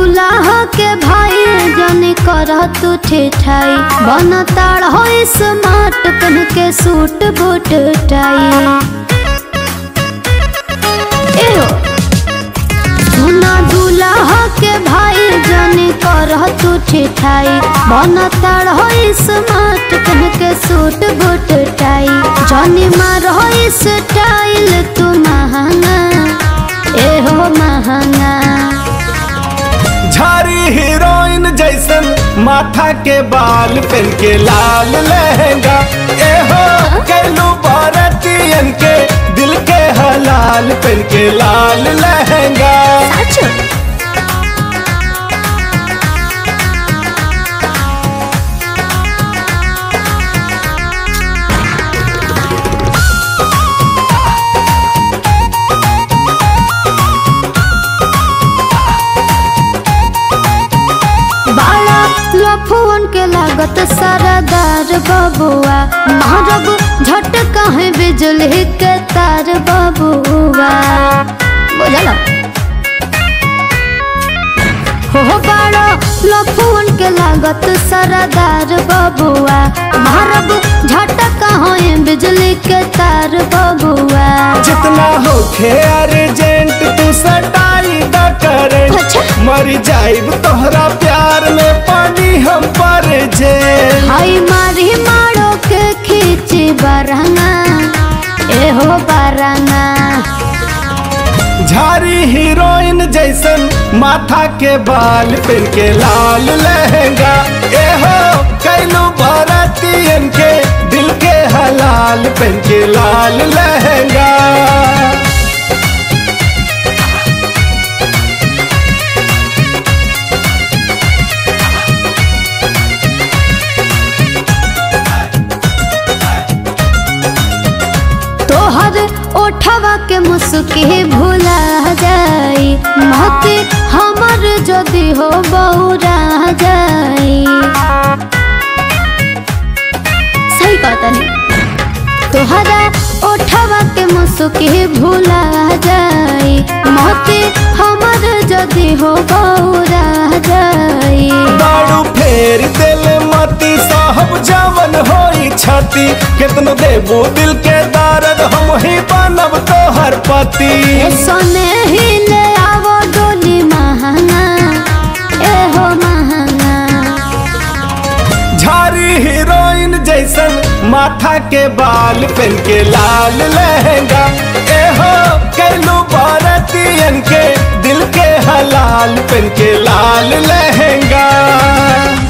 दूल्हा के भाई जने कर तू ठेठाई बन ताड़ हो स्मार्ट पहन के सूट बूट टाई एहो सुना दूल्हा के भाई जने कर तू ठेठाई बन ताड़ हो स्मार्ट पहन के सूट बूट टाई जनी मार हो स्टाइल तू महंगा एहो महंगा झारी हीरोइन जैसन माथा के बाल पहन के लाल लहंगा एहो कैलू भारतीयन के दिल के हलाल पहन के लाल लहंगा साचो बाला लफुअन के लागत सरदार बबुआ मारब झट कहे बिजली के तार बबुआ बुझल हो बाड़ा लफुअन के लागत सरदार बबुआ मारब झट कहे बिजली के तार बबुआ जितना होखे अर्जेंट तू सटाई द करंट अच्छा। मर जाइब तोहरा प्यार में पानी हम पर जे हाय मारी मारो के खींची बरंगा एहो बरंगा झारी हीरोइन जैसन माथा के बाल पहन के लाल लहंगा एहो कैलू भारतीयन के दिल के हलाल पहन के लाल लहंगा तोहर ओठवा के मुस्की भूला जाई महती हमर जदी हो बौरा जाई सही कहता नहीं तोहरा ओठवा के मुस्की भूला जाई महती हमर जदी हो बौरा जाई दारू फेर दिल मती साहब जवन होई छाती कितनो देबू दिल के दर्द हम ही बनब तोहर पति ए सोने ही ले आवो डोली महंगा एहो महंगा झारी हीरोइन जैसन माथा के बाल पहन के लाल लहंगा एहो कैलू भारतीयन के दिल के हलाल पहन के लाल लहंगा